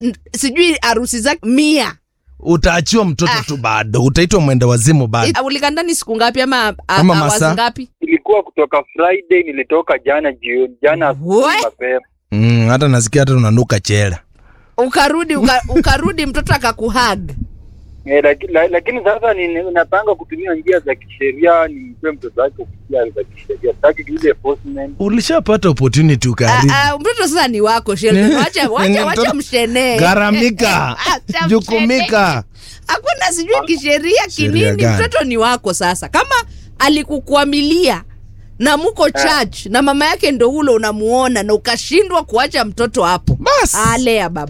n- sijui harusi zake mia utaachiwa mtoto Ah. tu bado utaitwa mwenda wazimu bado Ah, ulikaa ndani siku ngapi ama a- Ama hours masaa? ngapi ilikuwa kutoka Friday, nilitoka jana jioni, jana asubuhi We? mapema. mm, hata nasikia hata unanuka chela ukarudi uka, ukarudi mtoto akakuhag Eh, lakini, la, lakini sasa ni- napanga kutumia njia za kisheria nimpe mtoto wake kupitia za kisheria, sitaki ile enforcement. ulishapata opportunity ukaharibu Ah, ah, mtoto sasa ni wako Sheldon. wacha wacha wacha Mtoto- mshenee Gharamika, Acha jukumika. hakuna sijui kisheria Sheria kinini gani? mtoto ni wako sasa kama alikukwamilia na muko church na mama yake ndo ule unamuona na ukashindwa kuacha mtoto hapo Bas. alea baba